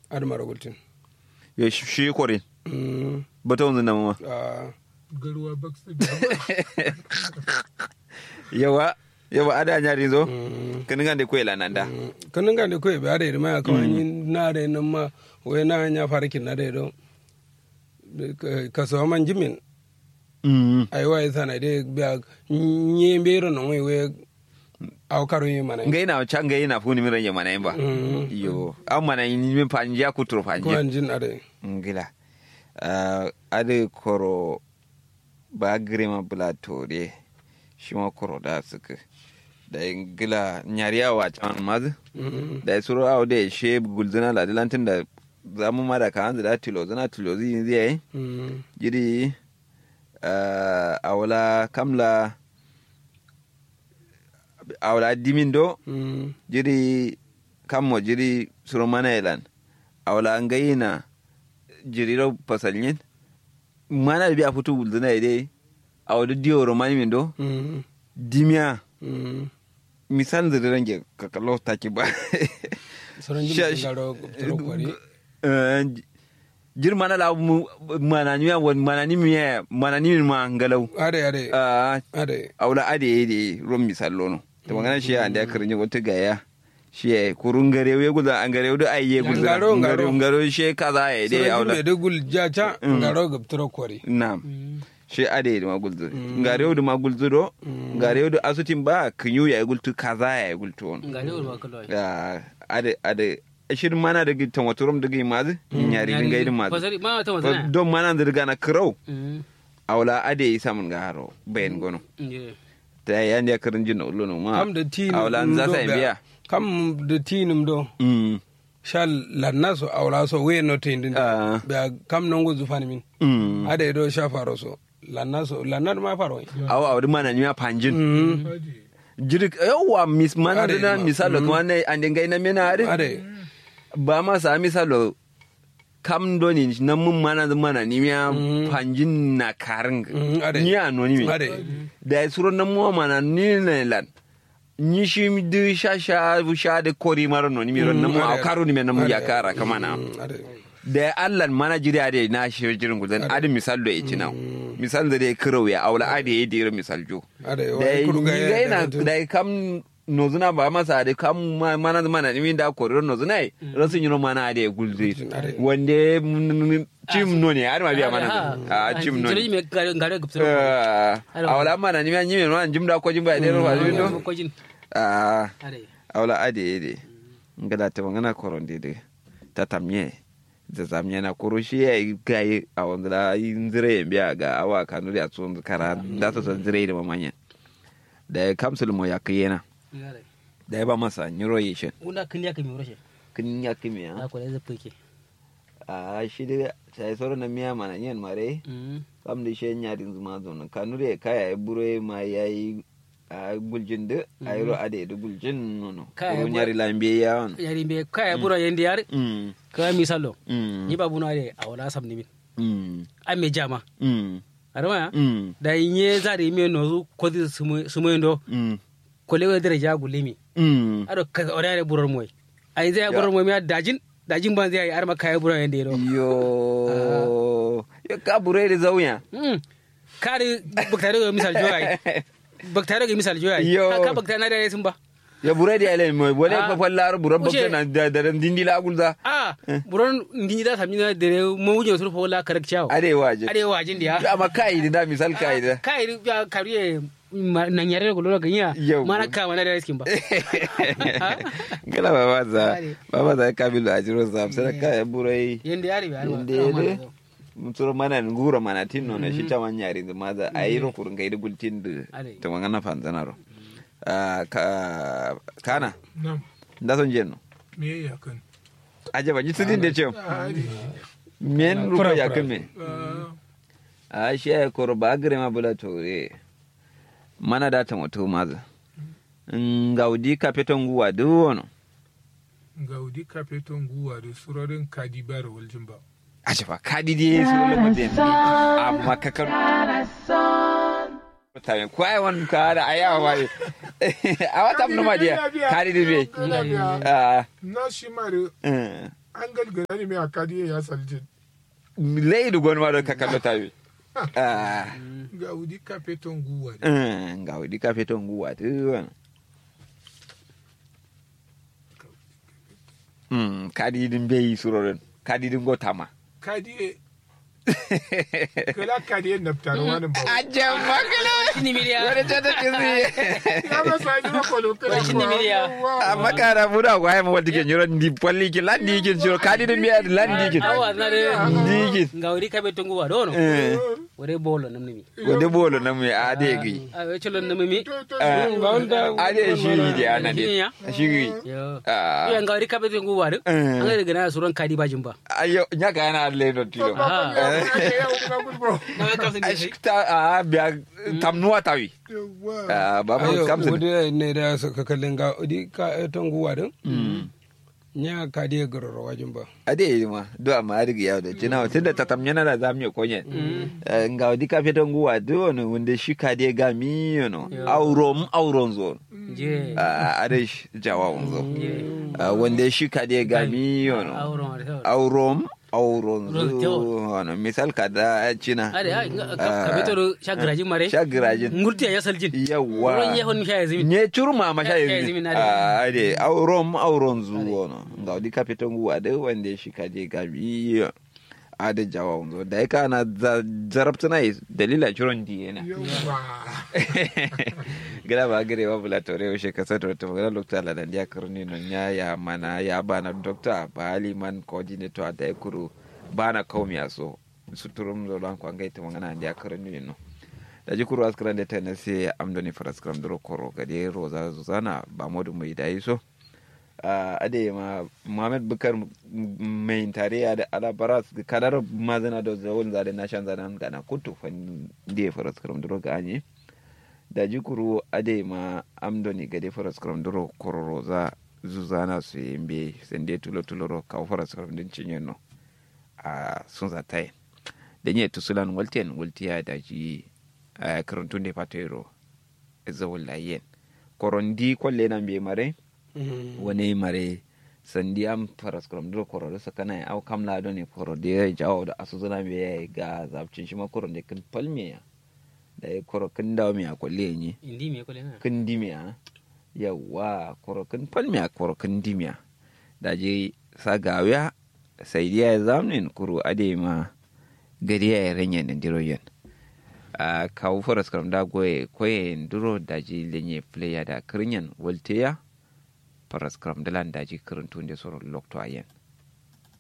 admara gultin ya shi shi kore Mm, bata wanzu na mama ah, garuwa baksa yawa yawa ada nyari zo mm, kan ngande ko ila nanda mm. kanin ga da kawai ba da ma kawai ni na da nan ma wai na nya farkin na da do ka so man jimin mm ai wai sana de biya nye mbero no wai wai au karo yi mana ngai na cha ngai na funi miran yamana yamba Mm. yo amma na yin min panje ya kutro ko panje an jin ade ngila uh, ade koro ba grema bula tore shi ma koro da suka da ngila nyariya wa can mazu Mm, da suro awo da she gulzuna la dilantin da zamu ma da kan da tilo zuna tilo zi zai mm, jiri uh, awla kamla awla dimin do mm, jiri kammo jiri suro mana elan awla ngayina jiri ro pasalnyin mana bi a futu gulzuna ide awda diyo romani min do mm, dimiya mm. misal da range kakalo taki ba sauran Sha- jimin garo turo kwari Eh, jir mana la mu mana ni won mana ni mi mana ni ma ngalau ade ade ah ade awla ade de rom misal lono to magana shi ande akrin wata gaya shi ya kurun gare we guda an gare da ayye guda Ngaro, ngaro. ngaro shi kaza ya de sauran awla jimin da gul jacha garo ga turo kwari na'am shi ade da magulzu ngare da magulzu do ngare da asutin ba kinyu ya gultu kaza ya gultu won ngari urwa kallo Ah, ade ade shirin mana da gitan waturum da gimazi nyari dinga idin mazi fasari ma ta Fa- mazana don mana da riga na kirau mm awla ade yi samun ga haro bayan gono yeah ta yan ya karin jin ullo no ma kam da tinum awla an za sa biya kam da tinum do mm shal lanna so awla so we no tindin Ah. da kam non go zufani min mm ade do sha faro so lanna so lanna ma faro awa awdi mana ni ma panjin mm jiri yawa mis mana Ade, da na ma- misalo kuma ne an dinga ina mena ade ade ba ma sa misalo kam doni na mun mana da mana ni ya panjin na karin Mm, ade. ni anoni mi ade da ya suro na muwa mana ni ne lan ni shi mi du sha sha sha de kori maro no ni mi ron na mu ade, a karo ni me na mu ade, ya kara kama na Mm, ade da ya allan mana jiri ade na shi jirin gudan ade misal do ichi na misal da dai kiro ya aula ade ya dira misal jo ade da wai ya kuruga yi na da ya kam nozuna ba masa da kam ma- mana mana ni mi da kori nozuna yi rasun yi mana ade ya gulzi Ade. wanda chim no ne har ma biya mana a chim no ne jiri me ngari ngari gupsiro a wala mana ni mi an yi mi no an jim da ko jim ba dai ro ba do ko jin a are awla ade ede ngada te ngana koronde de tatamye da zamye na kurushi ya gai a wanda inzire biya ga awa kanu da tsun kara da ta san zire da mamanya da kamsul mo ya kiyena ngare da ba masa nyuro yishin una kin ya kimi roshe kin ya kimi na ko da zafi ke a shi da sai soro na miya mana yin mare mm kam da shi nya din zuma zo kanu da kaya bure ma yayi a guljin da ayro ade da guljin nono Kaya ko bu- nyari lambe ya on yari be kaya bura yendi yar mm ka misalo mm ni babu na de awala sam ni min mm ame jama mm arama mm da inye zari me no ko di sumo ndo mm ko lewe dere jagu limi mm ado ka orare burar moy ai zai burar moy mi dajin dajin ban zai arma kaya bura yendi do yo yo ka bure da zauya mm kare baktare ga misal joy baktare ga misal joy Yo. ka baktare na da sun ba ya bure da ele mo bole Ah. fa fallar bure Wuce. bakka na da da dindi la gulza a buron nginyi da samina dere mo wuje sur fa wala karak chawo are waje are wajin dia amma kai da misal kai da kai ya kariye na nyare ko lolo ganya Yau. mana ka mana da skin ba gala baba za Are. baba za kabilu a jiro sa sai ka bure yende yari be Yende yare. muturo mana ngura mana tinno na shi ta manyari da maza ayiro kurun kai da gultin da Are. to mangana fanzana ro Ah, ka kana nam da son jenno me ya kan aje ba ji tudin da ce men ruko Kura, ya kura. kame a shi ya koro ba gare ma bula tore mana da ta mutu maza ngaudi kapeton guwa duwono gaudi kapeton guwa da surorin kadibar waljin ba a ce fa kadi di su lomo den amma kakar tamen ko ai won ka da aya wa a wata mun ma dia kadi di be Ina biya. ah na shi mare eh, an galgara ne mai akadi ya saljin leydi gon maɗo ka kallo tawi Ah, ga wudi kafeton guwa ne mm, gawɗi kafe to nguwati won Mm, kaɗi ɗin beyi suroren kaɗi ɗin go tama kadi kala kadi en naftar wani ba ajam makala Sini miliya. wani tata kisi ya ba sa jira kolo kala Wai shinni miliya. amma kara ɓuura ko hayma wadde ke ñoro ndi polliki landikin suro kaɗi ɗin mbiyaɗe landikin Awa na de. ndikin Ngawri kabe tongu wa dono. Wore bolo namni mi. wode ɓolo nammi adeegi A we cholo namni mi. ade shiriji ana de Shinya. shiri Yo. Ah. Ya ngawri kabe tongu wa do. Eh. An ga gana suran kadi bajin ba. ayo ñaka yana adle no tilo Na we kamsin de shi. a biya tamnuwa tawi Ah, ba mu ayo kamsa wode ne da suka kallin ga odi ka ton guwa din nya ka die gororo wajin ba ade yi ma do amma adigi yawo da cina tunda tatam yana da zamu konye nga wadi ka feton guwa do no wanda shi ka de ga mi no aurom auron zo Je. Ah, ade shi jawa zo Je. Ah, wanda shi ka de ga mi no Auron wa de. aurom auron Auron zo no misal ka da cina Ade ai kabe to shagraji mare. shagirajin Ngurti ya saljin. yawa Wurin yehon mi sha zimin. nye curma ma sha Ya- ya yanzu zimi na da. a ade auron auron zuwa no ga wadi ka fiton guwa da wanda shi ka je ga bi a da jawa wanzo da ya kana zarabta na dalila curon di yana gida ba gare wa bula tore wa shi kasa da wata magana lokta la dan ya karni non ya ya mana ya bana dokta ba aliman coordinator da ya kuru bana kaumi aso suturum zo lan kwa ngaita magana da ya karni no da ji kuru askran da ta nase amdoni faraskram duro koro gade roza zuzana ba modu mai da so a ade ma muhammad bukar mai tare da alabaras kadar mazana da zawon zade na shan zanen gana kutu fan da faraskram duro ga anye da ji kuru ade ma amdoni gade faraskram duro koro roza zuzana su yimbe sende tulo tulo ro kawo faraskram din cinye no a sun zatai da nye tusulan walten waltiya da ji a karantun da fatero zawon layen korondi kwalle na bai mare wani mare sandi am faras krom duro koro da sakana ya au kamla do ne koro da ya jawo da asu zuna bai ya ga zabcin shi ma koro da kin palme ya da ya koro kin dawo mai a kwalle ne Indi me kole na. kin dimiya yawa koro kin palme ya koro kin dimiya da je sa gawiya sai dia ya zamnin kuro ade ma gari ya ranya nan diroyen a kawo foras karam da goye koye duro daji lenye player da kirinyan walteya foras karam da lan daji kirin tunde soro lokto ayen